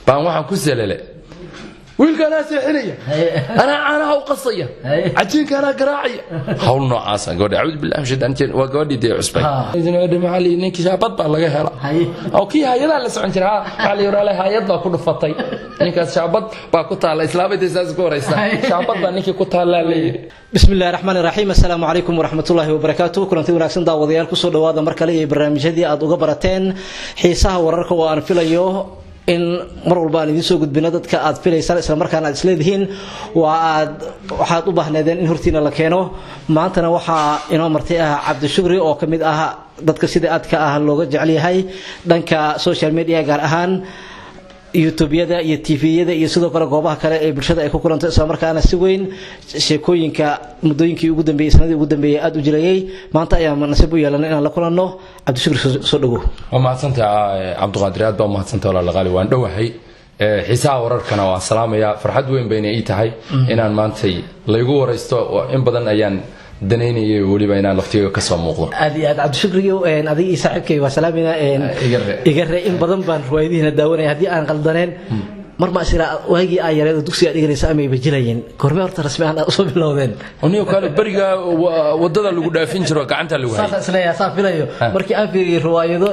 baan waxaan ku salale wiilkaanaa seexinaya anaa caanaha u qasaya cajiinka anaa garaacaya hawl noocaasa gabadha acuudu billahi min shaytaan rajiim waa gabadhii dee cusbay maxaa lii ninkii shaabad baa laga hela oo kii hayadaa la socon jira waxaa la yidhaa hayad baa ku dhufatay ninkaas shaabad baa ku taalla islaamadii saas ku horaysa shaabad baa ninkii ku taallaa la yidhi بسم الله الرحمن الرحيم السلام عليكم ورحمة الله وبركاته كلنتي wanaagsan daawadayaal kusoo dhawaada mar kale iyo barnaamijyadii aad uga barateen xiisaha wararka oo aan filayo in mar walba aan idiin soo gudbino dadka aad filaysaan isla markaana aad isleedihiin waa aad waxaad u baahneedeen in hortiina la keeno maantana waxaa inoo martay ah cabdishukri oo ka mid ah dadka sida aadka ah looga jecel yahay dhanka social media gaar ahaan youtubeyada iyo tviyada iyo sidoo kale goobaha kale ee bulshada ay ku kulanto islamarkaana si weyn sheekooyinka muddooyinkii ugu dambeeyey sanadii ugu dambeeyey aada u jilayay maanta ayaan nasiib u yeelanay inaan la kulanno cabdishukri soo dhawow waa mahadsantaha cabdiqaadir aad baa umahadsantaha walaalaqaali waan dhowahay xiisaha wararkana waan salaamayaa farxad weyn bayna ii tahay inaan maantay laygu waraysto in badan ayaan danaynayay weliba inaan laftiga kasoo muuqdo aad iyo aad cabdishukriyo adiga iyo saaxiibkay waa salaamayna Igare. igare in badan baan riwaayadihiina daawanaya haddii aan qaldaneen mar ma isira waagii aa yareed oo dugsiga dhiganaysa amayba jilayeen goormee horta rasmi ahaan aad usoo bilowdeen anigo kale beriga wa- wadada lagu dhaafin jiro gacanta lagu hayay saasa isleeyahay saa filayo markii aan fiiriyey riwaayado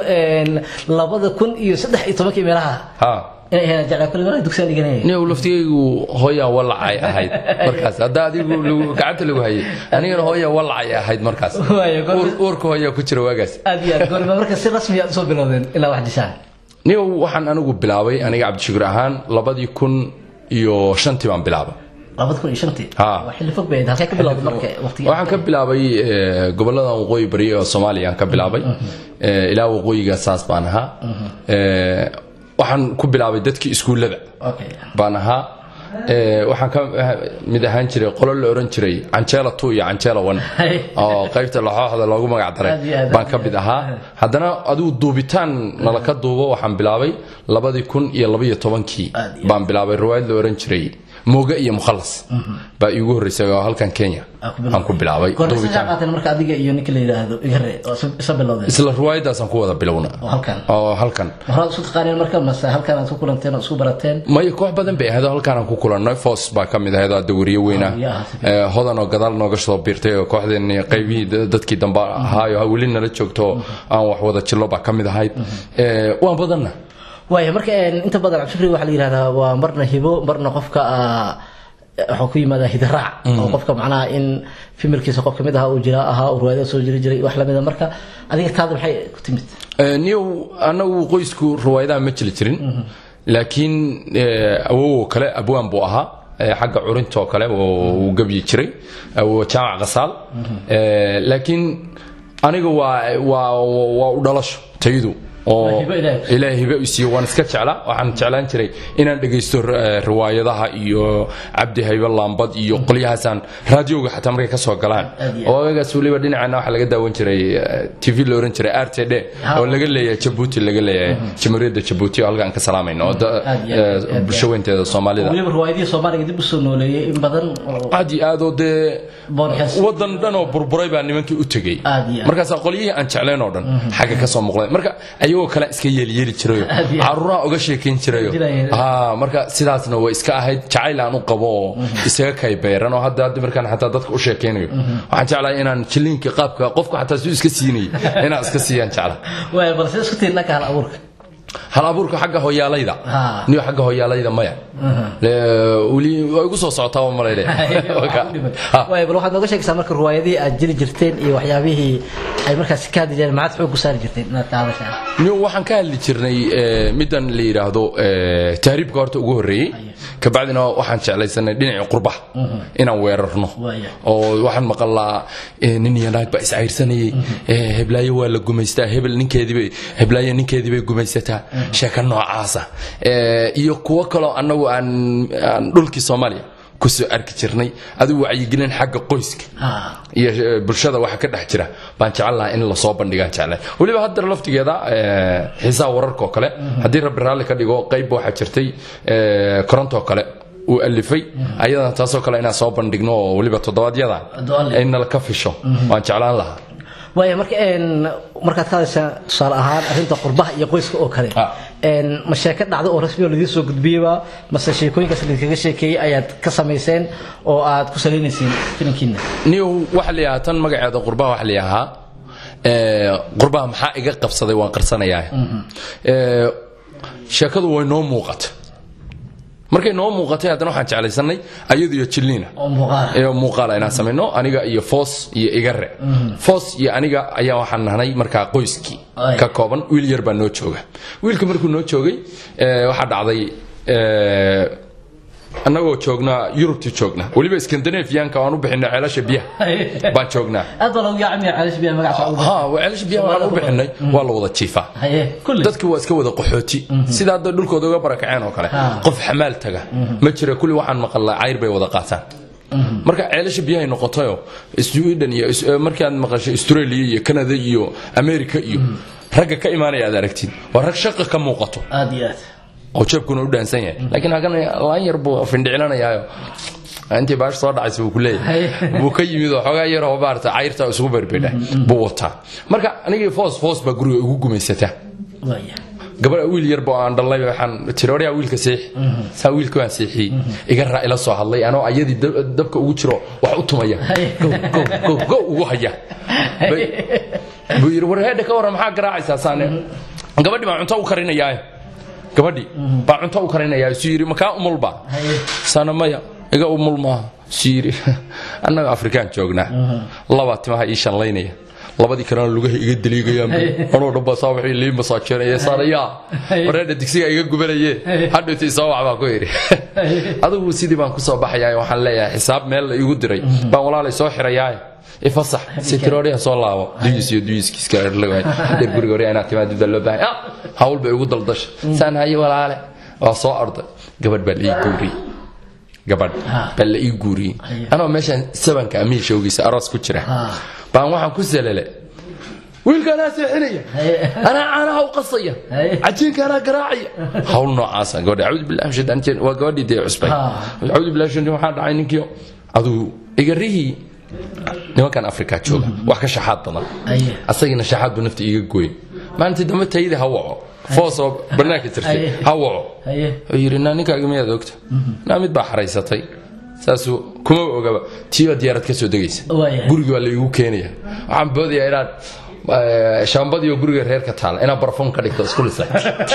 labada kun iyo saddex iyo tobankii meelaha ha inay ahayn jeclaa kulli mar dugsiga dhiganayay nin laftigaygu hooyaa walacay ahayd markaas hadda adigu lagu- gacanta lagu hayay anigana hooyaa walacay ahayd markaas Waayo, goor- Uur- uurka hooyaa ku jira waagaas aad iyo aad goormee marka si rasmi aad usoo bilowdeen ilaa wax dishaan nin waxaan anigu bilaabay aniga cabdishukur ahaan labadii kun iyo shantii baan bilaabay labada kun iyo shantii Ha. waa xilli fog bay ahayd halkee ka bilowday marka waqtigii waxaan ka bilaabay eh, gobolada waqooyi bari oo soomaaliya aan ka bilaabay Eh, ilaa waqooyiga saas baan ahaa Eh, waxaan ku bilaabay dadkii iskuullada okay baan ahaa Eh, waxaan ka mid ahaan jiray qolo la oran jiray canjeela two iyo canjeela one Hey. oo qaybta laxooxda loogu magac daray Aad iyo aad. baan ka mid ahaa haddana adigu duubitaan nala ka duubo waxaan bilaabay labadii kun iyo labaiyo tobankii Aad iyo baan bilaabay riwaayad la oran jiray mooge iyo mukhalas baa iigu horreysay oo halkan kenya aan ku bilaabay goormee sa duubitaan qaateen marka adiga iyo ninka la yidhaahdo igare oo isa- isa bilowdeen isla riwaayadaasaan ku wada bilowna oo halkan oo halkan horaad isu taqaaneen marka mase halkan aad ku kulanteen oo isku barateen maya koox badan bay ahayd oo halkaan aan ku kulannay foos baa ka mid ahayd oo hadda weriye weyn ah Weriye ah, si Eh, hodan oo gadaal nooga soo biirtay oo kooxdeen qaybihii da- dadkii dambe ahaayo weli nala joogto oo aan wax wada jillo baa ka mid ahayd Eh, waan badanna waaya marka een, inta badan cabdishukri waxaa la yidhahdaa waa marna hibo marna qofka ah, waxaa ku yimaadaa hidaraac oo qofka macnaha in fimirkiisa qof kamid ahaa uu jira ahaa uu riwaayada soo jiri jiray wax lamida marka adiga taada maxay ku timid Eh, niyow annagu qoysku riwaayadaha ma jili jirin laakiin eh, awowoo kale abwaan buu ahaa eh, xagga curintoo kale oo uu gebyi jiray awow jaamac qasaal Eh, laakiin aniga waa waa waa u dhalasho tayadu oo Waa hibo Ilaahay. ilaahay hibe u siiyo waan iska jeclaa waxaan jeclaan jiray inaan dhegaysto eh, riwaayadaha iyo cabdi haybe laambad iyo qolyahaasaan raadioga xataa markay ka soo galaan Aad iyo oo agaas weliba dhinacana waxaa laga daawan jiray eh, tv la oran jiray r t d oo laga leeyahay jabuuti laga leeyahay jamhuuriyadda jabuuti oo halkaan ka salaamayno oo da- Aad iyo aad, eh, aad bulsho weynteeda soomaalida weliba riwaayadihii soomaaliga dib usoo nooleeyey in badan oo aad iyo aad oo dee boonxees wadan dhan oo burburay baa nimankii u tegey Aad iyo aad. markaas qolyihii aan jeclayn oo dhan xagga ka soo muuqday marka ayagoo kale iska yeelyeeli jirayo Aad iyo aad. caruuraha uga sheekayn jirayo Jirayeen. ha marka sidaasna way iska ahayd jacayl aan u qabo oo isaga kay beeran oo hadda hadda markaan xataa dadka u sheekaynayo waxaan jeclahay inaan jiliinka qaabka qofka xataa suu iska siinayay inaan iska siiyaan jecla waaya balse isku tiir dhanka hal abuurka hal abuurka xagga hoyaalayda Ha. niyo xagga hoyaalayda maya Le- weli waa igu soo socotaa waa malayne Ha. waaya bal waxaad nooga sheegaysaa marka riwaayadihii aad jiri jirteen iyo waxyaabihii ay markaas ka hadli jireen maxaad xoog ku saari jirteen inaad ka hadashaan Niyo, waxaan ka hadli jirnay eh, middan la yidhaahdo eh, tahriibka horta ugu horreeyey kabacdina waxaan jeclaysanay dhinacii qurbaha inaan weerarno Waaya. oo waxaan maqalnaa eh, nin iyo naag baa iscayrsanayay eh, heblaayo waa la gumaystaa hebel ninkeediibay heblaayo ninkeediibay gumaysataa sheeka noocaasa Eh, iyo kuwo kaloo annagu aan aan dhulkii soomaaliya kusoo arki jirnay adigu wacyigelin xagga qoyska ha iyo eh, bulshada waxa ka dhex jira baan jecel lahaa in lasoo bandhigaan jeclay weliba haddana laftigeeda eh, xiisaha wararka oo kale haddii rabbi raalli ka dhigo qayb waxaa jirtay eh, korontoo kale uu alifay ayadana taasoo kale inaan soo bandhigno oo weliba toddobaadyada Hadduu alle. ay nala ka fisho waan jeclaan lahaa waaya marka een markaad ka hadlaysaa tusaale ahaan arrinta qurbaha iyo qoyska oo kale Ah. een ma sheeko dhacdo oo rasmi oo laidin soo gudbiyeyba mase sheekooyinkaas laidinkaga sheekeeyey ayaad ka samayseen oo aad ku saleynayseen filinkiina niyow waxa la yidhahaa tan magaceeda qurbaha waxa la yidhahaa ee, qurbaha maxaa iga qabsaday waan qarsanayaa Ee, sheekadu way noo muuqata markay noo muuqatay haddana waxaan jeclaysanay ayadu iyo jilliina oo muuqaal ee muuqaala inaan samayno aniga iyo foos iyo igare foos iyo aniga ayaa waxaan nahnay markaa qoyskii Ay. ka kooban wiil yar baa noo jooga wiilka markuu noo joogay ee, waxaa dhacday ee, annagoo joognaa yurubtii joogna weliba skandinafiyanka aan u bixinay ceelasha biyaha baan joognaa aad baa lagu yaacamiya calash biyaha magaca ugu ha ceelasha biyaha waan u bixinay waa la wada jiifaa haye kulli dadki waa iska wada qaxooti sida hadda dhulkooda uga barakaceen oo kale Ah. qof xamaal taga ma jira kulli waxaan maqalnaa cayr bay wada qaataan marka ceelasha biyahay noqotayo sweden iyo is- eh, markaad maqashay australia iyo canada iyo america iyo ragga ka imaanaya aad aragtid waa rag shaqa ka muuqato aad iyo aad oo jeebkuna u dhaansan yahay laakiin haddana laan yar buu findhicilanayaayo intii baash soo dhacaysa buu ku leeyahay buu ka yimid oo xoogaa yar oo maarata cayrta isugu berbedha buu wataa marka anigii foos foos baa guriga igu gumaysataa waaya gabar wiil yarba oo aan dhalnay waxaan tiri oryaa wiilka seexi saa wiilka waan seexiyey iga raa ila soo hadlay anoo ayadii dab- dabka ugu jiro wax u tumaya Gow, gow, gow, gow ugu haya Bay- buu yidhi war heedha ka warran maxaa garaacaysaa saane gabadhi baa cunto u karinayaa gabadhi baa cunto u karinayaa suu yidhi makaa umulba saana maya iga umul maaha suu yidhi annaga afrikaan joognaa laba timaha ii shanlaynaya labadii kalena lugaha iga daliigayaan anoo dhan baa saa waxay lii masaajeenaya saanayaa wareedha digsiga iga gubanaye hadhowti soo wax baa ku yidhi adigu sidii baan ku soo baxayaa waxaan leeyahay xisaab meel la igu diray baan walaalay soo xirayaa ifasax sitirooria soo laabo duyis iyo duyiskiiska erlaway hadheer guriga hore inaad timaadid baa loo baahay ah hawl bay igu daldasha saan haye walaale waa soo orday gabadh baa la ii guuriyey gabadh baa la ii guuriyey anoo meeshaan sabanka amihi showgiisa aroos ku jira baan waxaan ku salale wiilka anaa seexinaya anaa caanaha u qasaya cajiinka anaa garaacaya hawl noocaasa gabadha acuudu billahi min shaytaan rajiim. waa gabadhii dee cusbay acuudu billahi min shaytaan waxaa dhacay ninkii adigu igarihii nimankan afrika jooga wax ka shaxaad badan Aye. asagiina shaxaad buu nafta iiga gooy maalintii dambe tayada ha waco foos oo bannaanka jirtay Aye. ha waco haye wuxuu yidhi naa ninkaaga miyaad ogta naa mid baa xaraysatay saasuu kuma ogaba tiioo diyaarad ka soo degaysa Waayahay. gurigii waa laigu keenaya waxaan boodayaa inaad eh, shaambadii oo guriga reerka taala inaad barfuun ka dhigto isku lisay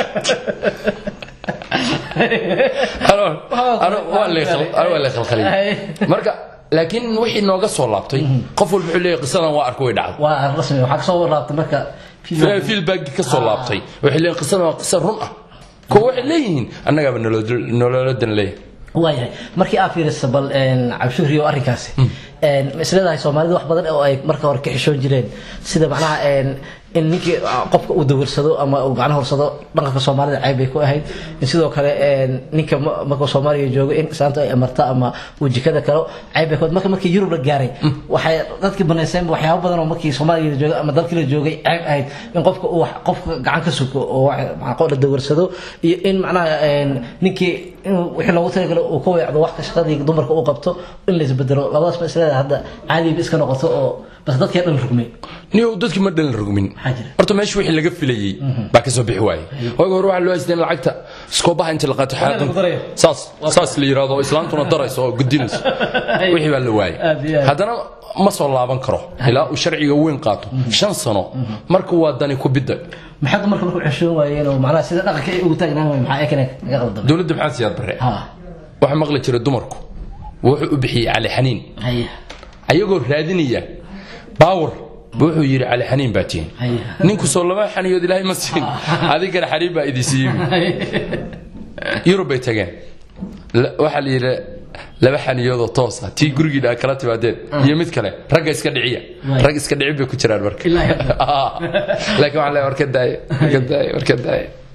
Ano- ano- waa la khal- ano waa la khalkhaliyey marka laakiin wixii nooga soo laabtay qof walba wuxuu leeyahay qisadan waa arko way dhacday waa rasmi waxaa kasoo warlaabtay marka feelbaagi ka soo laabtay waxay leeyihin qisadan waa qisa run ah kuwa waxay leeyihiin annagaaba nolol- nololadan leeyahay waayahay markii aad fiiriso bal een, cabshuhri oo arrinkaasi een, ma isleedahay soomaalida wax badan oo ay marka hore ka xishoon jireen sida macnaha een, in ninkii ah, qofka uu dawarsado ama uu macnaha horsado dhaqanka soomaalida cayb bay ku ahayd in sidoo kale een, ninka ma- markuu soomaaliya joogo in islaanta ay amarta ama uu jikada kalo cayb bay ku ahayd marka markii yurub la gaaray waxay dadkii banayseen waxyaabo badan oo markii soomaaliya la joogay ama dalkii la joogay cayb ahayd in qofka uu wax- qofka gacan ka suko oo wax- macnaha qof la dawarsado iyo in macnaha een, ninkii inuu wixii loogu talagalay uu ka weecdo wax ka shaqadii dumarka uu qabto in la isbedelo labadaas ma isleedahay hadda caadiba iska noqoto oo bas dadkii dhan rugmay niyow dadkii ma dhalin rugmin Maxaa jira? horta meesha wixii laga filayey baa ka soo bixi waayey waaga hore waxaa loo haystay in lacagta iskoobaha inta la qaato xaadan lagu darayo. saas saas la yidhaahdo islaantuna darayso oo gudinayso wixii baa la waayey Aad iyo aad. haddana ma soo laaban karo ilaa uu sharciga weyn qaato shan sano marka waa dani ku bidda maxaa dumarka markuu xeshoon waayeen oo macnaha sida dhaqanka ay ugu taagnaan waayeen maxaa ekane naga qaldamay dowladda maxaa siyaad bare ha waxaa maqli jira dumarku wuxuu u bixiyey cali xaniin haya ayagoo raadinaya baawar buu wuxuu yidhi cali xaniin baa tihin haya ninku soo lama xaniyood ilaahay ma siin adigana xaniin baa idin siiyey yurub bay tageen La- waxaa la yidhi laba xaniyoodoo toosa tii gurigiina aad kala timaadeen iyo mid kale ragga iska dhiciya rag iska dhicin bay ku jiraan marka Ilaahay. laakiin waxaan leeyahay war ka daaye war ka daaye war ka daaye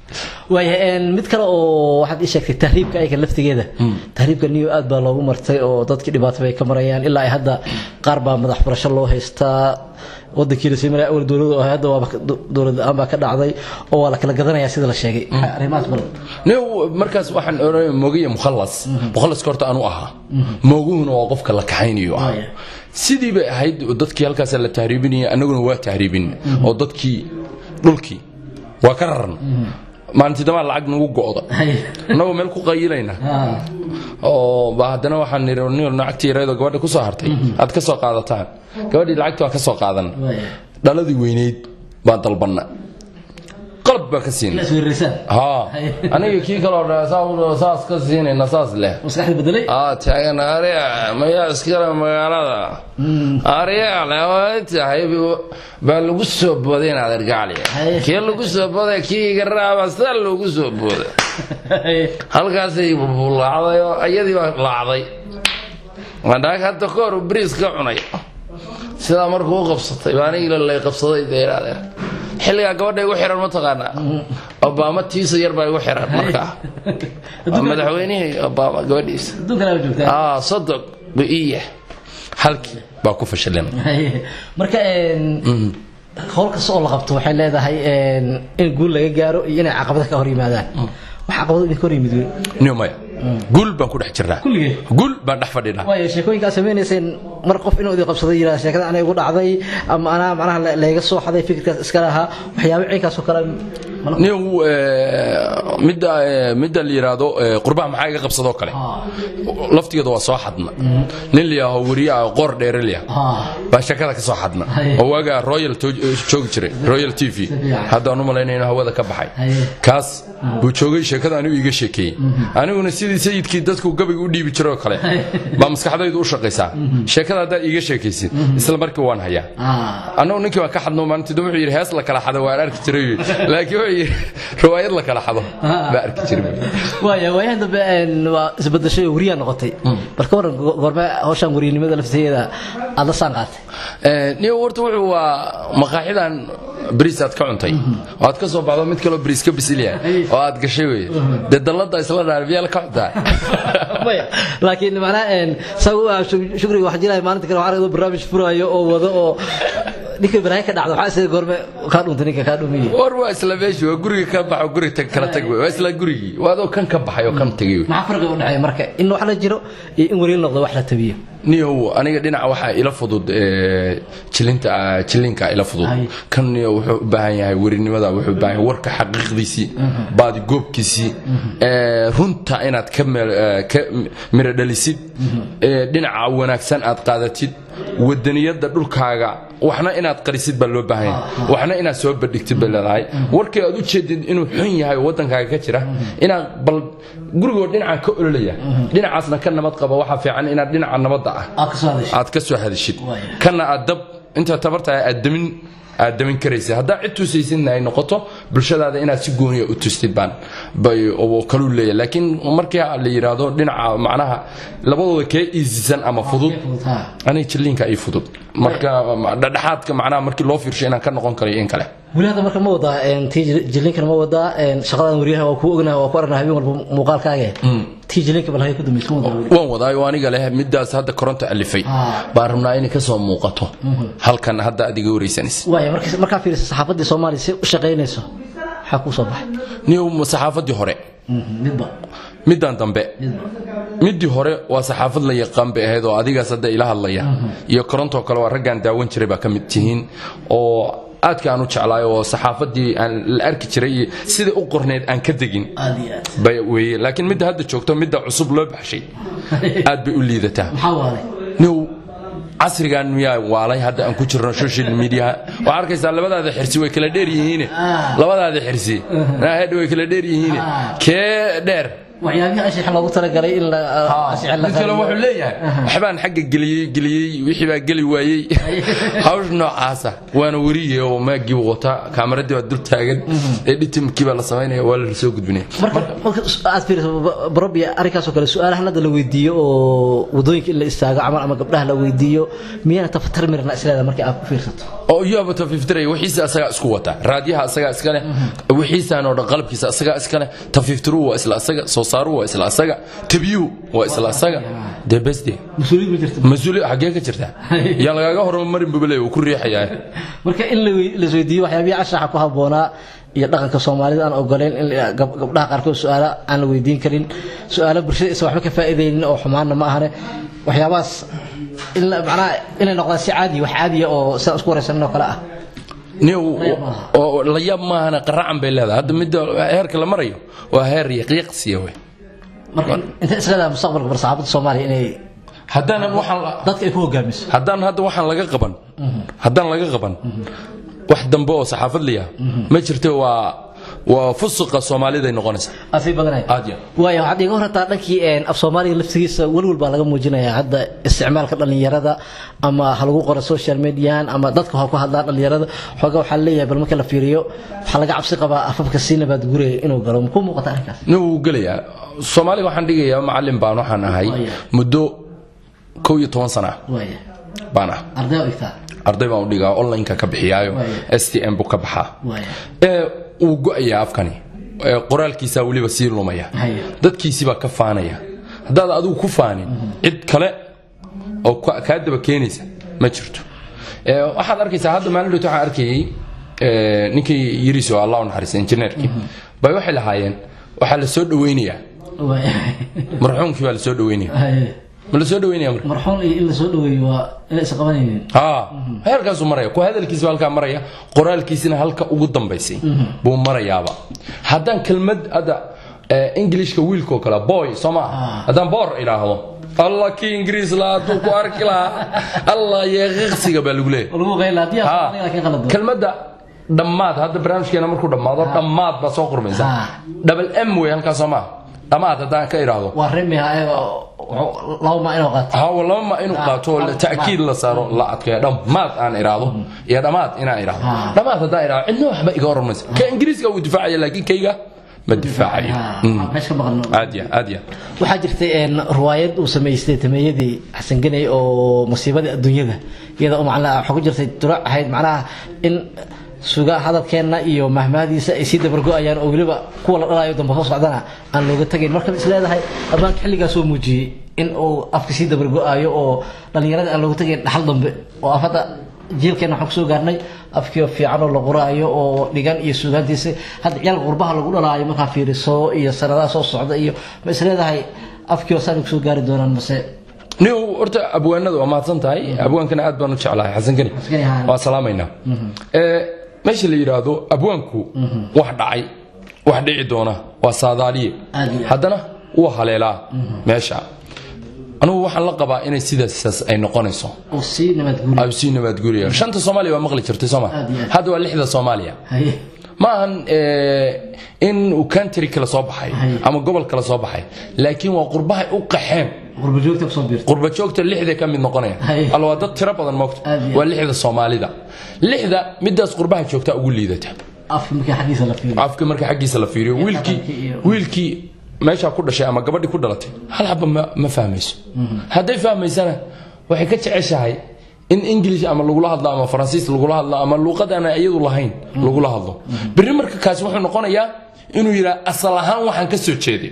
waaya mid kale oo waxaad ii sheegtay tahriibka ayaga laftigeeda tahriibka niyo aad baa loogu martay oo dadkii dhibaato bay ka marayaan ilaa ay hadda qaar baa madax furasho loo haystaa wadankii la siimay awal dowladu ahay hadda waaba dowlad la-aan baa ka dhacday oo waa la kala gadanayaa sida la sheegay arrimahaas bal new markaas waxaan oranaya moogiya mukhallas mukhallaska horta anu ahaa mooguhuna waa qofka la kaxaynayo ah sidii bay ahayd dadkii halkaas la tahriibinaya annaguna waa tahriibin oo dadkii dhulkii waa ka raran maalintii damaa lacag nagu go'da annagoo meel ku qayilayna oo ba haddana waxaan niri nin lacagtii yareedoo gabadha ku soo hartay aad ka soo qaadataan gabadhii lacagtii waa ka soo qaadan dhaladii weynayd baan dalbanna qalab baa ka siina haa aniga kii kaloo saas ka siinayna saas leh maskaxda bedelay aa taagan ariya mayaa iskale magaalada ariya leh tahay baa lagu soo booday inaad ergacliya kii lagu soo booday kii iga raaba sidaa loogu soo booday halkaasay laacday oo iyadii baa laacday madhaag hadda ka hor bariis ka cunay sidaa markuu u qabsatay baa anigii lay qabsaday dee adeer xilligaa gabadha igu xiran ma taqaanaa obaama tiisa yar baa igu xiran markaa waa madaxweynihii obaama gabadhiisa aa sodog biiya halkii baa ku fashilina marka howl kasta oo la qabto waxay leedahay in guul laga gaaro iyo inay caqabada ka hor yimaadaan wax caqabado idinka hor yimid wey niyo maya guul baan ku dhex jirnaa kulligee guul baan dhex fadhinaa waayo sheekooyinkaa samaynayseen mar qof inuu idin qabsaday yidhaha sheekada anay igu dhacday ama anaa macnaha layga soo xaday fikirkaas iska lahaa waxyaabo ciinkaas oo kale niyo midda midda la yiraahdo qurbaha maxaa iga qabsadoo kale laftigeeda waa soo xadna nin liyaho weriye ah qoor dheere liya baa sheekada ka soo xadna oo waagaa royal joogi jiray royal t v haddaan u malaynayno hawada ka baxay kaas buu joogay sheekada anigu iiga sheekeeyey aniguna sidii sayidkii dadku gabayga u dhiibi jiroo kale baa maskaxdaydu u shaqaysaa sheekada haddaad iiga sheekaysid isla markii waan hayaa annagu ninkii baan ka xadno maalintii wuxuu yidhi hees la kala xado waan arki jiray laakiin wuxuu yidhi riwaayad la kala xado baa arki jiray waaya waayahan dambe waa isbedeshay oo weriyaa noqotay bal ka waran goorme hawshaan weriyanimada lafteeda aad la saan qaatay niyo horta wuxuu waa maqaaxidan bariis aad ka cuntay oo aad ka soo baxdo mid kaloo bariis ka bisilya oo aad gashay wey dee dallada isla dhaarbiyaa la ka cuntaa maya laakiin macnaha saa shukriga waxaa jiraya maalinta kale waxaa barnaamij furaayo oo wado oo ninka balaayo ka dhacda waxaa isaga goorme kaa dhuntay ninka kaa dhumiye war waa isla meeshi waa guriga ka baxo guri tag kala tag wey waa isla gurigii waa adoo kan ka baxay oo kan tagay wey maxaa farqiga u dhexeeya marka in wax la jiro iyo in weriil noqdo wax la tabiyo niyow aniga dhinaca waxaa ila fudud jilinta jilinka ila fudud kan niyo wuxuu u baahan yahay werinimada wuxuu u baahan yahay warka xaqiiqdiisii baadi goobkiisii runta inaad ka ka miro dhalisid dhinaca wanaagsan aad qaadatid wadaniyada dhulkaaga waxna inaad qarisid baa loo baahan yahay waxna inaad soo bandhigtid bay leedahay warkii aad u jeedid inuu xun yahay oo wadankaaga ka jira inaad bal gurigoo dhinacan ka ololaya dhinacaasna ka nabad qaba waxaa fiican inaad dhinaca nabadda ah aad ka soo hadishid kana aad dab inta tabartahay aad damin aad damin karaysa haddaa cid tusaysidna ay noqoto bulshadaada inaad si gooniya u tustid baan bay kaluu leeyahay laakiin markii la yidhaahdo dhinaca macnaha labadooda kee iisisan ama fudud aniga jilliinka ay fudud marka dhexdhexaadka macnaha markii loo fiirsho inaan ka noqon karayo in kale weli hadda marka ma wadaa tii jilliinkan ma wadaa shaqadan weriyaha waa kuu ognaha waa ku aragna habeen walba muuqaalkaaga tii jilliinka bal hay ku dambaysa ma wadaa waan wadaayo aniga leh midaas hadda koronto alifay baan rabnaa inay ka soo muuqato halkan hadda adiga wareysanaysa waaya markaa fiirisa saxaafaddii soomaaliya si u shaqaynayso maxaa kuu soo baxay niyow saxaafaddii hore midba middan dambe middii hore waa saxaafad la yaqaan bay ahayd oo adigaas hadda ila hadlaya iyo korontoo kale waa raggaan daawan jiray baa ka mid tihiin oo aadka aan u jeclaay oo saxaafadii aan la arki jiray iyo sidai u qorneyd aan ka degin bay weeye laakiin midda hadda joogto midda cusub loo baxshay aad bay u liidataa new casrigan miyaa waalay hadda aan ku jirno social media waxaa arkaysaa labadaada xirsi way kala dheer yihiine labadaada xirsi hedha way kala dheer yihiine kee dheer waxyaabihii anshaxa loogu talagalay in mid kale wuxuu leeyahay waxbaan xagga geliyey geliyey wixii baa geli waayey hawsh noocaasa waana weriye oo maagii wata kaamaradii baa dul taagan editimkii baa la samaynaya waa la soo gudbinaya marka aad fiiriso barobia arrinkaasoo kale su-aalahan hadda la weydiiyo oo wadooyinka in la istaago camal ama gabdhaha la weydiiyo miyana tafatar mirna isleeda markii aad ku fiirsato oo iyaba tafiftiraya wixiisa asagaa isku wata raadiyaha asagaa iskale wixiisaan oo dhan qalabkiisa asagaa iskale tafiftiruhu waa isla asaga soo saaruhu waa isla asaga tabiyuhu waa isla asaga dee besde mas-uuliyad ma jirto mas-uuli xaggee ka jirta yaa lagaaga hormarin bubale uu ku riixayaa marka in la wey- la isweydiiyo waxyaabihii anshaxa ku habboonaa iyo dhaqanka soomaalida aan ogoleyn in la- gab- gabdhaha qaarkood su-aalo aan la weydiin karin su-aalo bulshada isa waxba ka faa'iideynin oo xumaanna ma ahane waxyaabahaas in la- macnaha inay noqdaan si caadiya wax caadiya oo sidaan isku waraysanin oo kale ah nin oo la yaab maahana qaracan bay leedahay hadda midda heerka la marayo waa heer yaqiiqsiya wey marka inta isleedahay mustaqbalka bar saxaabadda soomaaliya inay haddaanan waxaan la- dadka ay ku hogaamiso haddaan hadda waxaan laga qaban haddaan laga qaban wax dambe oo saxaafad liya ma jirto waa waa fusuqa soomaaliday noqonaysa asii badanay aad ya waayo waxaad iga hortaa dhankii een, af soomaaliga laftigiisa welwel baa laga muujinayaa hadda isticmaalka dhallinyarada ama ha lagu qoro social mediahan ama dadka ha ku hadlaan dhallinyarada xoogaa waxaa leeyahay bal marka la fiiriyo waxaa laga cabsi qabaa afafka sii nabaad guraya inuu galo makuu muuqata arrinkaas nin wuu gelayaa soomaaliga waxaan dhigayaa macallin baan waxaan ahay Waya. muddo kow iyo toban sana ah waaya baan ah arday oo igtaa arday baan u dhigaa online-ka ka bixiyaayo Waya. s t m buu ka baxaa waaya ee uu go-ayaa afkani ee qoraalkiisaa weliba sii lumaya Haya. dadkiisibaa ka faanaya haddaad adigu ku faanin cid kale oo ka- kaa daba keenaysa ma jirto Ee, waxaad arkaysaa hadda maalin dhowt waxaan arkayay ee, ninkii yiriso allah u naxariista injineerkii bay waxay lahaayeen waxaa la soo dhaweynayaa waaya marxuumkii baa la soo dhaweynaya Haya. ma la soo dhaweynaya marka marxuun iyo in la soo dhaweeyo waa inay is qabanaynin haa heerkaasuu maraya ku hadalkiisa halkaa maraya qoraalkiisina halka ugu dambaysay buu marayaaba haddaan kelmad hadda eh, englishka wiilkoo kale boy soo maa haddaan boor idhaahdo allah kii ingiriis lahaa hadduu ku arki lahaa allah yeeqiqsiga baa lagu leeyahay oo lagu qayla haddii Haa. aan laakiin qalad kelmadda dhammaad hadda barnaamijkeena markuu dhammaado dhammaad baa soo qormaysa Haa. double m wey halkaas soo maa dhammaad haddaan ka idhaahdo waa remi ha laba ma inuu qaato hawa laba ma inuu qaato oo ta'kiid la saaro la adkeeyo dhammaad aan iraahdo iyo dhammaad inaan iraahdo Ah. dhammaad haddaan iraahdo cidna waxba iga oran maysa ka ingiriiska uu difaacaya laakiin kayga ma difaacayo Mm. meesha ka maqan aad ya aad ya waxaa jirtay een, riwaayad uu samaystay tameeyadii xasan ganey oo masiibadii adduunyada iyada oo macnaha waxaa ku jirtay durac ahayd macnaha in suga hadalkeenna iyo mahmahadiisa ay sii dabargo-ayaan oo weliba kuwa la dhalayo dambe soo socdana aan looga tagayn marka is leedahay ammaanka xilligaas oo muujiyey in uu afka sii dabargo-ayo oo dhallinyarada aan looga tagayn dhaxal dambe oo af hadda jiilkeena waxaan kusoo gaarnay afkii fiican oo la qoraayo oo dhigan iyo suugaantiisa hadda ciyaalka qurbaha lagu dhalaayo markaa fiiriso iyo sanadaha soo socda iyo ma is leedahay afkii oo saan kusoo gaari doonaan mase nin horta abwaanada waa mahadsan tahay abwaankana aad baan u jeclahay xasan geni Geni, haa. waa salaamaynaa Ee, meesha la yidhaahdo abwaanku wax dhacay wax dhici doona waa saadaaliye Aad iyo aad. haddana wuu haleelaa meesha anugu waxaan la qabaa inay sidaas ay noqonayso oo sii nabadguuri ay sii nabadguraya shanta soomaaliya waa maqli jirtay sooma Aad iyo aad. hadda waa lixda soomaaliya haye ma ahan eh, in uu country kala soo baxay Hay. ama gobol kala soo baxay laakiin waa qurbahay u qaxeen qurba joogta kusoo biirta qurba joogta lixda ka mid noqonaya Hay. alla waa dad tiro badan moogta Aad iyo waa lixda soomaalida lixda midaas qurbaha joogta ugu liidata afka markii xaggiisa la fiiriyo afka marka xaggiisa la fiiriyo wiilkii dhaqankii iyo- wiilkii meeshaa ku dhashay ama gabadhii ku dhalatay hal xaba ma, ma fahmayso hadday fahmaysana waxay ka jeceshahay in english ama lagula hadlo ama faransiis lagula hadlo ama luuqad aan iyadu lahayn lagula hadlo berri marka kaasi wuxuu noqonayaa inuu yidhaha asal ahaan waxaan ka soo jeeday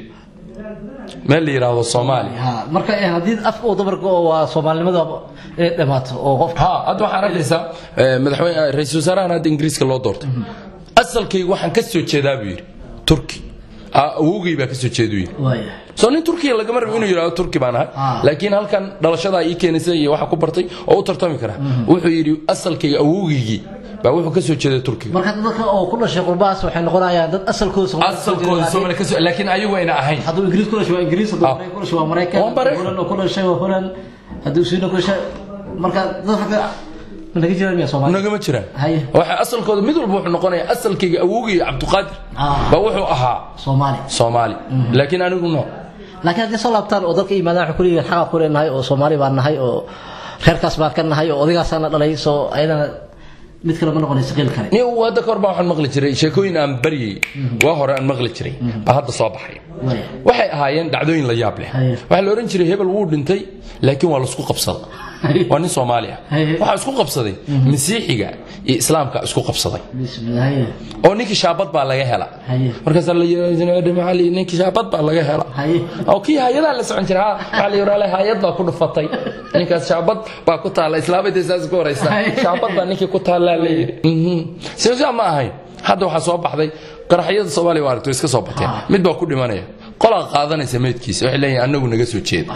meel la yidhaahdo soomaali ha marka eh, haddii afka uu dabarka oo waa soomaalinimada inay dhamaato oo qofka ha hadda waxaan arkaysaa eh, madaxweyne eh, ra-iisul wasaarahan hadda ingiriiska loo doortay asalkayga waxaan ka soo jeedaa buu yidhi turki Ah, awowgay baa ka soo jeeduu yidhi waaya soo nin turkiya lagama rabo inuu yidhahdo turki baan ahay Ah. laakiin halkan dhalashadaa ii keenaysa iyo waxa ku bartay oo u tartami kara wuxuu yidhi asalkayga awowgaygii baa wuxuu ka soo jeeday turkiga marka dadka oo ku dhashay qurbahaas waxay noqonayaan dad asalkooda Soomaali kusoo asalkooda jeeda, Soomaali ka soo laakiin ayagu ayna ahayn hadduu ingiriis ku dhashay waa ingiriis hadduu Ah. maraykan ku dhashay waa maraykan Waa Maraykan. holan oo ku dhashay waa holan hadduu siina ku dhashay marka dad xagga ma naga jiraan miya soomaali nagama jiraan haye waxa asalkooda mid walba wuxuu noqonayaa asalkayga awowgay cabdiqaadir Ah. baa wuxuu ahaa soomaali soomaali laakiin anigu no laakiin haddii soo laabtaan oo dalka yimaadaan waxay ku leeyihiin xaqaa ku leenahay oo soomaali baan nahay oo reerkaas baan ka nahay oo odaygaasana dhalay soo ayadana mid kale ma noqonayso qeyl kale nin uu hadda kahor baa waxaan maqli jiray sheekooyin aan baryay waa hore aan maqli jiray baa hadda soo baxay waxay ahaayeen dhacdooyin la yaab leh waxaa la odhan jiray hebel wuu dhintay laakiin waa laisku qabsada waa nin soomaali ah waxaa isku qabsaday masiixiga iyo islaamka isku qabsaday oo ninkii shaabad baa laga hela markaasaa la yidhi ninkii shaabad baa laga hela oo kii hayadaa la socon jira waxaa la yidhi hayad baa ku dhufatay ninkaas shaabad baa ku taalla islaamada saas ku horaysa shaabad baa ninkii ku taallaa la yidhi sidaa ma ahayn hadda waxaa soo baxday qaraxyada soomaaliya waa aragto iska soo bateen mid baa ku dhimanaya qolaa qaadanaysa meydkiisa waxay leeyihin anagu naga soo jeeda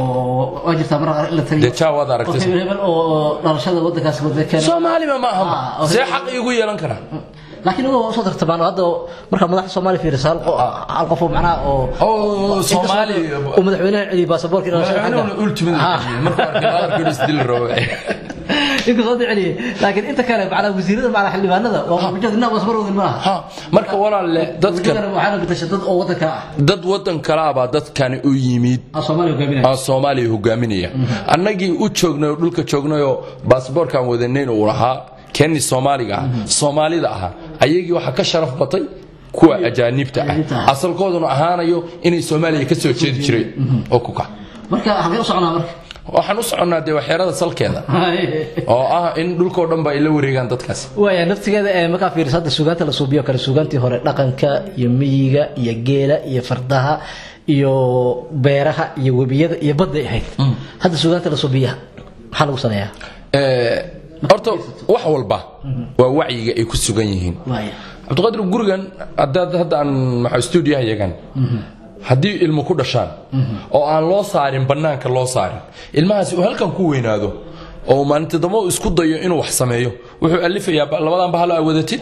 dee jaa waad aragtay soomaaliba ma aha see xaq iigu yeelan karaa laakiin uga soo tartamaan hadda marka madaxda Soomaaliya fiirisa hal qof oo macnaa oo oo Soomaali oo madaxweynaha cili baasaboorka inuu soo xaga ultimate marka arkay isdil rabo inta soo dhiciyay laakiin inta kale macnaa wasiirada macnaa xildhibaanada waa mujadina wasbaroodan ma ha marka walaalle dadka waxaana bedeshay dad oo wadanka ah dad wadan kale ah baa dadkani u yimid Soomaaliya hogaaminaya Soomaaliya hogaaminaya annagii u joognay dhulka joognay oo baasaboorkan wadanayn uu lahaa keni soomaaliga ah soomaalida ahaa ayagii waxaa ka sharaf batay kuwa ajaanibta ah asalkooduna ahaanayo inay soomaaliya ka soo jeedi jireen oo ku kac marka xagee u soconaa marka waxaan u soconnaa dee waxyeerada salkeeda oo ah in dhulkoo dhan ba ay la wareegaan dadkaas waaya naftigeeda ee markaa fiiriso hadda suugaanta la suubiyo kale suugaantii hore dhaqanka iyo miyiga iyo geela iyo fardaha iyo beeraha iyo webiyada iyo badday ahayd hadda suugaanta la suubiya maxaa lagu sameeyaa horta wax walba waa wacyiga ay ku sugan yihiin cabdiqaadir gurigan hadaad hadda aan maxaa stuudiyaha yagan haddii ilmo ku dhashaan oo aan loo saarin bannaanka loo saarin ilmahaasi uu halkan ku weynaado oo maalinta dambe uu isku dayo inuu wax sameeyo wuxuu alifayaa labadan bahalo aa wadatid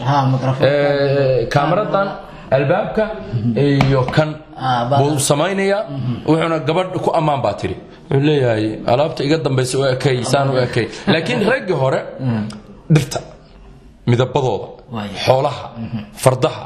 kaamaradan albaabka iyo kan buu samaynayaa wuxuuna gabadh ku ammaan baa tiri wuxuu leeyahay alaabta iga dambaysa u ekay saan u ekay laakiin raggii hore dhirta midabadooda xoolaha fardaha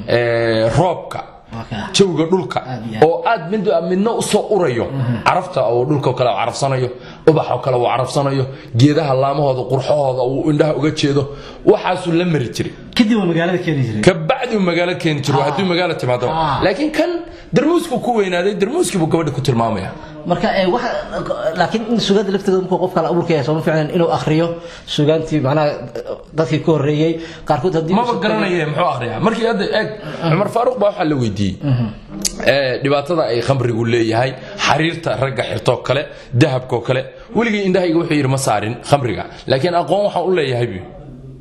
roobka jawiga dhulka oo aad midna u soo urayo carafta oo dhulka kale carafsanayo ubaxoo kale uu carafsanayo geedaha laamahooda qurxahooda uu indhaha uga jeedo waxaasuu la mari jiray kadib magaalada keeni jiray kabacdi uu magaalo keeni jiray haddii magaalo timaado laakiin kan darmuusku ku weynaaday darmuuskii buu gabadha ku tilmaamaya marka ee wax laakiin in suugaanta lafteeda markuu qofka la abuurka yahay sooma fiicnan inuu akhriyo suugaantii macnaha dadkii ka horreeyey qaarkood haddii maba garanaya muxuu akhriyaa markii hadda eeg cumar faaruq baa waxaa la weydiiyey dhibaatada ay khamrigu leeyahay xariirta ragga xirtoo kale dahabkoo kale weligii indhahayga wuxuu yidhi ma saarin khamriga laakiin aqoon waxaan u leeyahay bu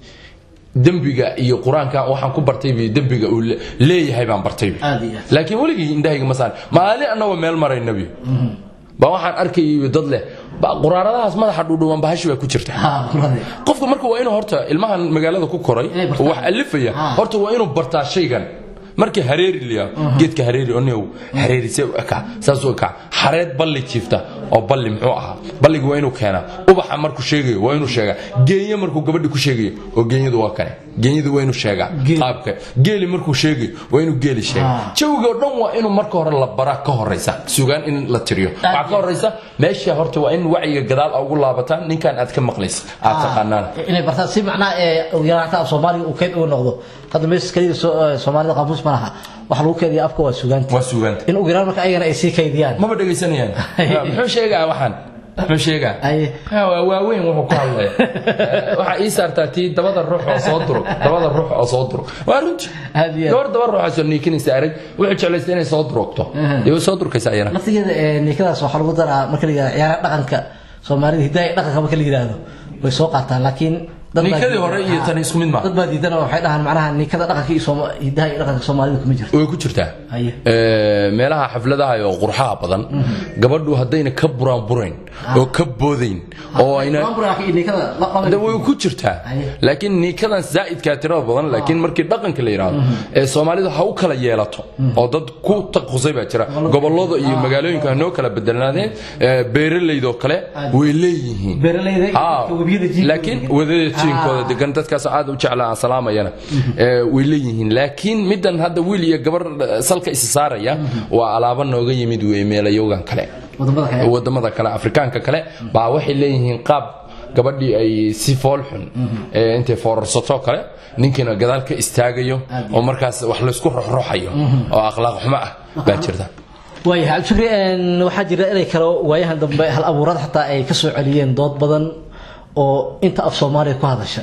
dembiga iyo qur-aanka waxaan ku bartay bi dembiga uu leeyahay baan bartay bi laakiin weligii indhahayga ma saarin maalin annagoo meel marayna bi baa waxaan arkayay dad leh quraaradahaas madaxa dhuudhuwan bahashi baa ku jirta qofka marka waa inuu horta ilmahan magaalada ku koray wax alifaya horta waa inuu bartaa shaygan markii hareeri liya geedka hareeri onew hareerise u ekaa saasuu ekaa xareed balli jiifta oo balli muxuu ahaa balliga waa inuu keenaa ubaxa markuu sheegayo waa inuu sheegaa geenye markuu gabadhi ku sheegayo oo geenyadu waa kane geenyadu waa inuu sheegaa qaabka geeli markuu sheegayo waa inuu geeli sheega jawiga oo dhan waa inuu marka hore la baraa ka horaysa sugaan in la tiriyo waxaa ka horaysa meesha horta waa in wacyiga gadaal ugu laabataan ninkan aad ka maqlaysa aad taqaanaan inay bartaan si macnaha ee yaraanta af soomaaliga uu keyd ugu noqdo hadda meesha kaliya soomaalida qaamuus ma laha wax lagu keediya afka waa sugaanta waa sugaanta in ugu yaraan marka ayagana ay sii kaydiyaan maba dhegaysanayaan muxuu sheegaa waxaan muxuu sheegaa waa waaweyn wuxuu ku hadlaya waxaa ii saartaa tii dabada ruux oo soo durug dabada ruux oo soo durug waa runti gabar daba ruuxaasoo niikinaysa arag wuxuu jeclaysta inay soo durugto dee way soo durkaysa ayana laftigeeda niikadaas waxaa lagu daraa marka la yidhahdo ciyaaraha dhaqanka soomaalida hidaaya dhaqanka marka la yidhaahdo way soo qaataan laakiin niikadii hore iyo tan isku mid ma dad baa diidan oo waxay dhahaan macnaha niikada dhaqanka iyo hidaha iyo dhaqanka soomaalida kuma jirto way ku jirtaa meelaha xafladaha oo qurxaha badan gabadhu haddayna ka buraan burayn oo ka boodayn oo ayna way ku jirtaa laakiin niikadan zaa'idkaa tirada badan laakiin markii dhaqanka la yidhaahdo ee soomaalidu ha u kala yeelato oo dad ku taqusay baa jira gobollada iyo magaalooyinka hanoo kala bedelnaadeen beeralaydoo kale way leeyihiin laakiin wadada jiinkooda degan dadkaas aad u jeclaa salaamayana way leeyihiin laakiin middan hadda wiil iyo gabar salka isa saaraya waa alaabo nooga yimid wey meelayogan kale wadamada kale afrikaanka kale baa waxay leeyihiin qaab gabadhii ay si fool xun ee intay foorarsato kale ninkiina gadaal ka istaagayo oo markaas wax laysku roxroxayo oo akhlaaq xumo ah baa jirta waayahay cabdishukri een, waxaa jira inay kale waayahan dambe hal abuurada xataa ay ka soo celiyeen dood badan oo inta af soomaaliya ku hadasha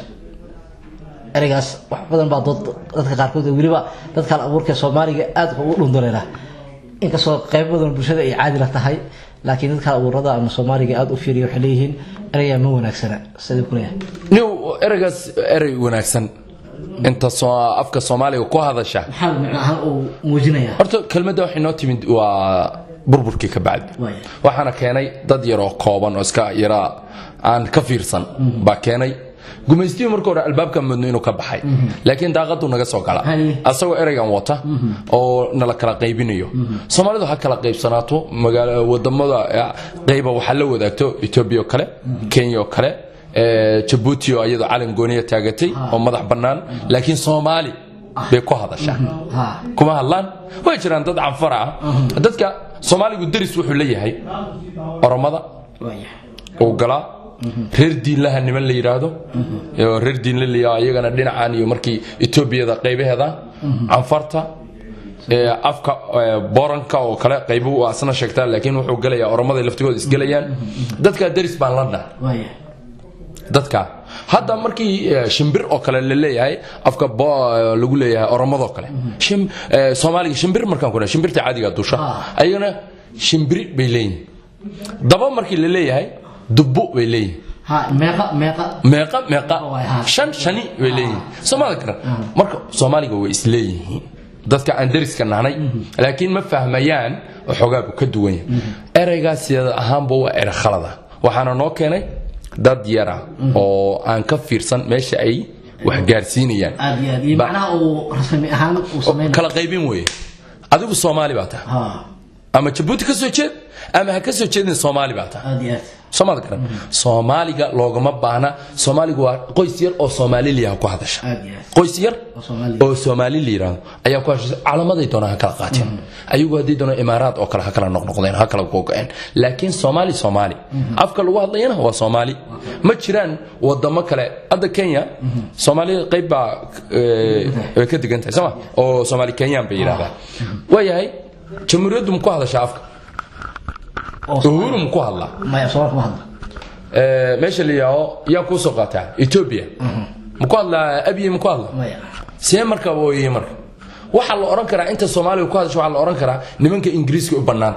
ereygaas wax badan baa dood dadka qaarkood oo weliba dadka hal abuurka soomaaliga aad ugu dhunduleela inkastoo qayb badan bulshada ay caadi la tahay laakiin dadka hal abuurada ama soomaaliga aad u fiiriya waxay leeyihiin ereygaa ma wanaagsana siduu ku leeyahay nin ereygaas erey wanaagsan inta soo- afka soomaaliga ku hadasha maxaa micno ahaan uu muujinayaa horta kelmadda waxay noo timid waa burburkii ka bacdi Waaya. waxaana keenay dad yaroo kooban oo iska yaraa aan ka fiirsan baa keenay gumaystihii marka hore albaabka mudno inuu ka baxay laakiin daaqadu naga soo gala Haye. asagoo ereygan wata oo nala kala qaybinayo soomaalidu ha kala qaybsanaato magaala wadamada eh, qayba waxaa la wadaagto etoobiya oo kale kenya oo kale eh, jabuuti oo iyadoo calan gooniya taagatay oo madax bannaan laakiin soomaali bay ku hadashaa ha kuma hadlaan way jiraan dad canfara ah dadka soomaaligu deris wuxuu leeyahay oromada waayahay uu galaa reer diinlaha niman la yidhaahdo oo reer diinla la yidhaahdo iyagana dhinacan iyo markii etoobiyada qaybaheeda canfarta ee afka ee, booranka oo kale qaybuhu asna sheegtaa laakiin wuxuu gelayaa oromada laftigooda isgelayaan dadka deris baan la dhaha waayahay dadka hadda markii eh, shimbir oo kale la leeyahay afka bo- eh, lagu leeyahay oromadoo kale Shim- eh, soomaaliga shimbir markaan ku dhahay, shimbirta caadiga dusha Ah. ayagana shimbiri bay leeyihin daba markii la leeyahay dubbo bay leeyihin ha meeqa meeqa meeqa meeqa Waay, ha. shan shani bay leeyihin soomaalida garan marka soomaaliga way isleeyihiin dadka aan deriska nahnay laakiin ma fahmayaan waxoogaa buu ka duwan yahay ereygaas sida ahaanba waa ere khalada waxaana noo keenay dad yara oo aan ka fiirsan meesha ay wax gaarsiinayaan aad iyo aad iyo Ba- macnaha uu rasmi ahaan uu sameynaya kala qaybin weeye adigu soomaali baa tahay ha ama jabuuti ka soo jeed ama ha ka soo jeedin soomaali baa tahay aad iyo aad soomaalida garan soomaaliga loogama baahna soomaaligu waa qoys yar oo soomaali liyaha ku hadasha aad iyo aad qoys yar oo Soomaali. oo soomaali la yidhaahdo ayaa ku heshiisay calamaday doonaan ha kala qaateen ayagu haddii doonaan imaaraad oo kale ha kala noqnoqdeen ha kala googa'een laakiin soomaali soomaali afka lagu hadlayana waa soomaali ma jiraan wadamo kale hadda kenya soomaali qayb baa eh, way ka degan tahay sooma oo soomaali kenyaan bay yidhahdaan waayahay jamhuuriyaddu ma ku hadashaa afka oo Soomaali. uhuru ma ku hadlaa maya Soomaali kuma hadla Eh, meesha la yidhaahdo yaa kuu soo qaataa ethiopia ma ku hadlaa abiye ma ku hadlaa maya see marka wooyey marka waxaa la odhan karaa inta soomaaliga ku hadasho waxaa la odhan karaa nimanka ingiriiska u bannaanta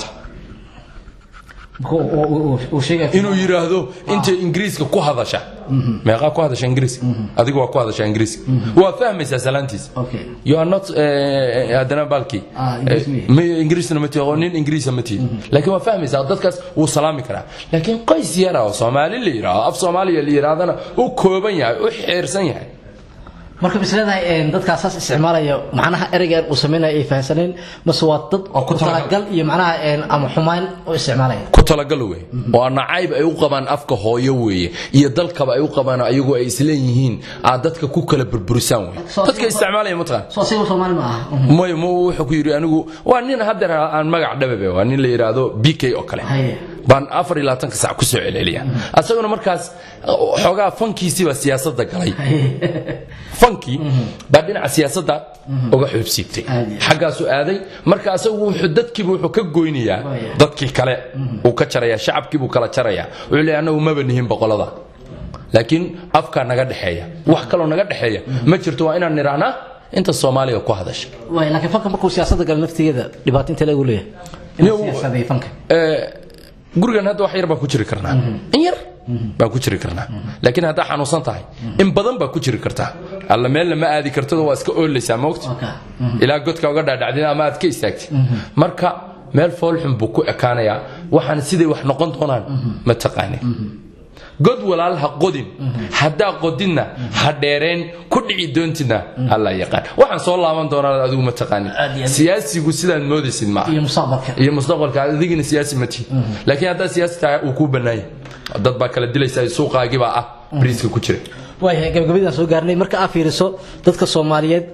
Uu- uu- uu- uu sheegay inuu yidhaahdo inta ingiriiska ku hadasha meeqaa ku hadasha ingiriiska adiga waa ku hadasha ingiriiska waa fahmaysaa salaantiisa okay you are not eh, haddana baalkii Ah, Ingiriis miya? ma- ingiriisna ma tihi oo nin ingiriisa ma tihi laakiin waa fahmaysaa dadkaas wuu salaami karaa laakiin qoys yara oo soomaali la yidhaahdo af soomaaliya la yidhaahdana u kooban yahay u xeersan yahay marka bis leedahay een, dadkaas saas isticmaalaya macnaha ereygan uu sameynaya ay fahansaneen mase waa dad Oo ku ku talagal. talagal iyo macnaha een, ama xumaan u isticmaalaya ku talagalo wey oo nacayb ay u qabaan afka hooyo weeye iyo dalkaba ay u qabaan ayagu ay isleeyihiin aad dadka ku kala burburisaan wey Soo- dadka isticmaalaya mataqaan soo asiga Soomaali ma aha Mhm. may ma wuxuu ku yidhi anigu waa nin haddeer aan magac dhababe waa nin la yidhaahdo b k oo kale Haye. baan afar iyo labaatanka sac kusoo celceliya asaguna markaas xoogaa fankiisiibaa siyaasadda galay fankii baa dhinaca siyaasadda uga xuubsiibtay Aad iyo aad. xaggaasu aaday marka asagu wuxuu dadkiiba wuxuu ka goynayaa Waaya. dadkii kale uu ka jaraya shacabkii buu kala jaraya wuxuu leeyahay annagu maba nihin boqolada laakiin afkaa naga dhexeeya wax kaloo naga dhexeeya ma jirto waa inaan nidhaahnaa inta soomaaliga ku hadasha waay laakiin fanka markuu siyaasadda galo naftigeeda dhibaato intee lagu leeyahay Niyow- inuu siyaasadeeyo fanka Ee, gurigan hadda wax yar baan ku jiri karnaa in yar baan ku jiri karnaa laakiin haddaa xanuunsan tahay in badan baa ku jiri kartaa alla meelna ma aadi kartado waa iska oolaysaa moogta Okay. ilaa godka uga dhaadhacdin ama aad ka istaagtid marka meel foolxun buu ku ekaanayaa waxaan siday wax noqon doonaan ma taqaanin god walaal ha qodin haddaa qodinna ha dheereen ku dhici doontidna alla yaqaan waxaan soo laaban doonaa adigu ma taqaanin Aad iyo aad. siyaasigu sidaad moodaysid ma aha iyo mustaqbalka iyo mustaqbalka adigina siyaasi ma tihi laakiin haddaa siyaasi tahay uu kuu bannaan yahay dad baa kala dilaysa suuqaagibaa ah bariiska ku jira waayahay gabagabadaan soo gaarnay marka aad fiiriso dadka soomaaliyeed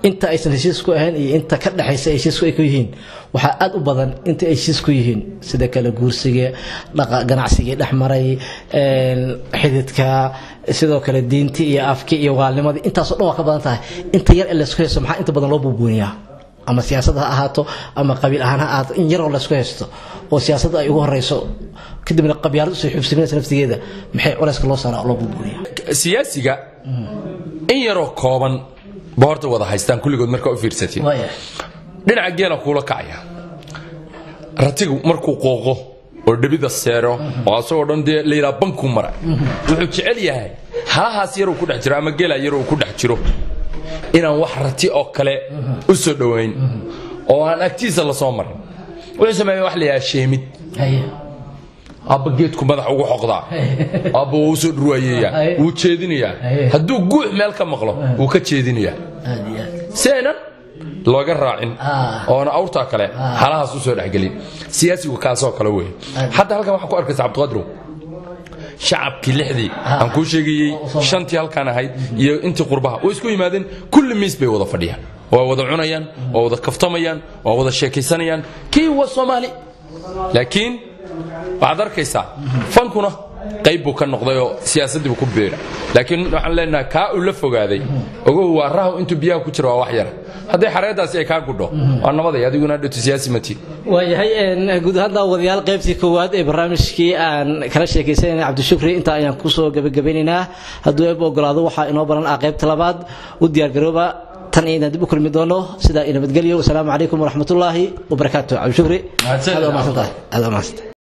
inta aysan heshiis ku ahayn iyo inta ka dhexaysa ay heshiisku ay ku yihiin waxaa aada u badan inta ay heshiis ku yihiin sida kale guursiga dhaqa ganacsigii dhexmaray xididka sidoo kale diinti iyo afki iyo waalnimadii intaasoo dhan waa ka badan tahay inta yar ee laysku haysto maxaa inta badan loo buubuuniyaa ama siyaasad ha ahaato ama qabiil ahaan ha ahaato in yaroo laysku haysto oo siyaasadda ay ugu horeyso kadibna qabyaalad usoo xubsiminaysa naftigeeda maxay culayska loo saaraa oo loo buubuuniyaa siyaasiga in yaroo kooban ba horta wada haystaan kulligood markaa u fiirsatiin dhinaca geela kuula kacaya ratigu markuu qooqo oo dhebida seero oo asagoo dhan dee la yidhaha bankuu mara wuxuu jecel yahay halahaas yaruu ku dhex jiro ama geela yaruu ku dhex jiro inaan wax rati oo kale u soo dhowayn oo aan agtiisa la soo marin wuxuu sameeya wax la yidhaha sheemid abba geedku madax ugu xoqdaa abba wuu usoo dhurwaayeeyaa wuu jeedinayaa hadduu guux meel ka maqlo wuu ka jeedinayaa si aynan looga raacin oona awrtaa kale halahaas usoo dhexgelin siyaasigu kaasoo kale wey hadda halkan waxaa ku arkaysa cabdiqadrow shacabkii lixdii aan kuu sheegayey shantii halkaan ahayd iyo intii qurbaha way isku yimaadeen kulli miis bay wada fadhiyaan waa wada cunayaan waa wada kaftamayaan waa wada sheekaysanayaan kii waa soomaali laakiin waxaad arkaysaa fankuna qayb buu ka noqdayoo siyaasaddiibu ku beera laakiin waxaan leenahay kaa uu la fogaaday ogow waa rahu intuu biyaha ku jiro waa wax yara hadday xareeddaasi ay kaa gudho waa nabaday adiguna dhito siyaasi mati waayahay guud ahaan daawadayaal qaybtii koowaad ee barnaamijkii aan kala sheekaysanayna cabdishukri intaa ayaan kusoo gebagabeynaynaa hadduu eeb ogolaado waxaa inoo baran ah qaybta labaad u diyaargarooba tan inaan dib u kulmi doono sidaa i nabadgelyo wasalaamu calaykum waraxmatullaahi wabarakaatu cabdishukri aad waa mahadsantahay aad waa mahadsantahay